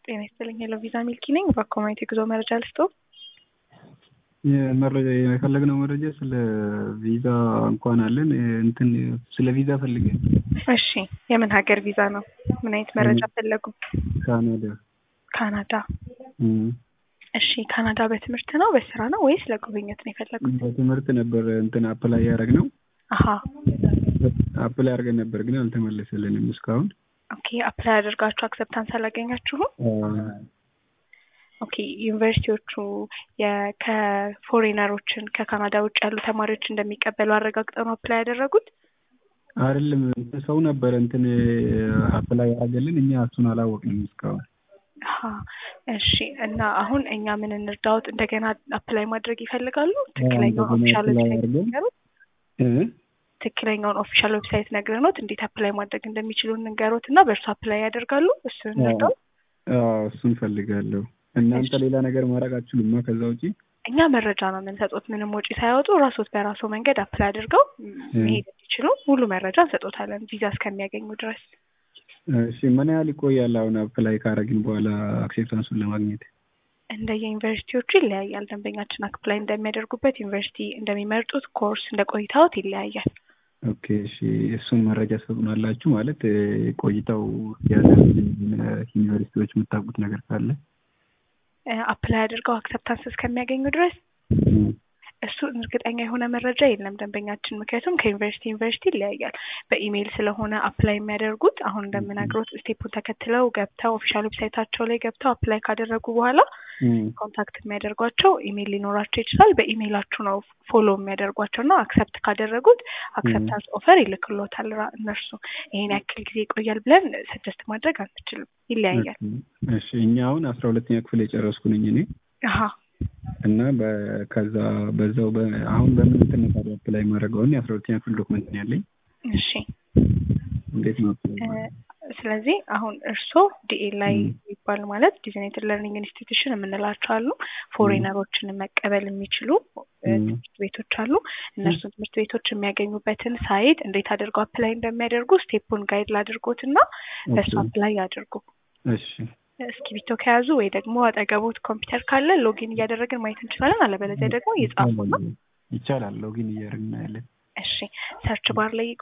ጤና ይስጥልኝ ሄሎ ቪዛ ሚልኪ ነኝ። በኮሚኒቲ ጉዞ መረጃ ልስጦ። መረጃ የፈለግነው መረጃ ስለ ቪዛ እንኳን አለን እንትን ስለ ቪዛ ፈልገን። እሺ የምን ሀገር ቪዛ ነው? ምን አይነት መረጃ ፈለጉ? ካናዳ። ካናዳ። እም፣ እሺ ካናዳ በትምህርት ነው በስራ ነው ወይስ ለጉብኝት ነው የፈለጉት? በትምህርት ነበር እንትን አፕላይ ያደረግነው አሀ አፕላይ አድርገን ነበር ግን አልተመለሰልንም እስካሁን። ኦኬ አፕላይ አድርጋችሁ አክሰፕታንስ አላገኛችሁም? አ፣ ኦኬ ዩኒቨርሲቲዎቹ የ- ከፎሬነሮችን ከካናዳ ውጭ ያሉ ተማሪዎች እንደሚቀበሉ አረጋግጠው ነው አፕላይ ያደረጉት? አይደለም እንትን ሰው ነበረ እንትን አፕላይ ያደረገልን እኛ እሱን አላወቅንም እስካሁን። አሀ እሺ እና አሁን እኛ ምን እንርዳዎት? እንደገና አፕላይ ማድረግ ይፈልጋሉ? ትክክለኛውን እንደገና ኦፊሻል apply ዌብሳይት አድርገን- ንገሩት። እ? ትክክለኛውን ኦፊሻል ዌብሳይት ነግረኖት እንዴት አፕላይ ማድረግ እንደሚችሉ እንንገሮት እና በእርሱ አፕላይ ያደርጋሉ። እሱን እንርዳው። አዎ እሱን ፈልጋለሁ። እናንተ እሺ። ሌላ ነገር ማድረግ አትችሉማ ከዛ ውጪ? እኛ መረጃ ነው የምንሰጡት። ምንም ወጪ ሳያወጡ ራሶት በራሱ መንገድ አፕላይ አድርገው ም፣ መሄድ እንዲችሉ ሙሉ መረጃ እንሰጦታለን ቪዛ እስከሚያገኙ ድረስ። እሺ ምን ያህል ይቆያል አሁን አፕላይ ካረግን በኋላ አክሴፕታንሱን ለማግኘት? እንደ የዩኒቨርሲቲዎቹ ይለያያል። ደንበኛችን አፕላይ እንደሚያደርጉበት ዩኒቨርሲቲ እንደሚመርጡት ኮርስ እንደ ቆይታዎት ይለያያል። ኦኬ እሺ እሱን መረጃ ትሰጡናላችሁ ማለት እ፣ ቆይታው ያለብን ዩኒቨርሲቲዎች የምታውቁት ነገር ካለ? አፕላይ አድርገው አክሰፕታንስ እስከሚያገኙ ድረስ እም፣ እሱ እርግጠኛ የሆነ መረጃ የለም ደንበኛችን። ምክንያቱም ከዩኒቨርሲቲ ዩኒቨርሲቲ ይለያያል። በኢሜይል ስለሆነ አፕላይ የሚያደርጉት አሁን እንደምነግሮት ስቴፑን ተከትለው ገብተው ኦፊሻል ዌብሳይታቸው ላይ ገብተው አፕላይ ካደረጉ በኋላ እም፣ ኮንታክት የሚያደርጓቸው ኢሜይል ሊኖራቸው ይችላል። በኢሜይላችሁ ነው ፎሎ የሚያደርጓቸው እና አክሰፕት ካደረጉት አክሰፕታንስ ኦፈር ይልክሎታል ራ- እነርሱ። ይሄን ያክል ጊዜ ይቆያል ብለን ሰጀስት ማድረግ አንችልም፣ ይለያያል። እሺ እኛ አሁን አስራ ሁለተኛ ክፍል የጨረስኩ ነኝ እኔ አሀ እና በ- ከዛ በዛው በ- አሁን በምን እንትን ነው ታዲያ አፕላይ ማድረገው? እኔ አስራ ሁለተኛ ክፍል ዶክመንት ነው ያለኝ። እሺ እንዴት ነው apply እ፣ ማድረገው? ስለዚህ አሁን እርስዎ ዲኤል ላይ ም። የሚባል ማለት ዲዛይኔትድ ለርኒንግ ኢንስቲትዩሽን የምንላቸው አሉ። ፎሬነሮችን መቀበል የሚችሉ እ፣ ም። ትምህርት ቤቶች አሉ። እነሱን ትምህርት ቤቶች የሚያገኙበትን ሳይት እንዴት አድርገው አፕላይ እንደሚያደርጉ ስቴፑን ጋይድ ላድርጎት እና በእሱ ኦኬ። አፕላይ ያድርጉ። እሺ እስክሪብቶ ከያዙ ወይ ደግሞ አጠገቦት ኮምፒውተር ካለ ሎጊን እያደረግን ማየት እንችላለን። አለበለዚያ ደግሞ ይጻፉና ይቻላል። ሎጊን እያደረግን እናያለን። እሺ ሰርች ባር ላይ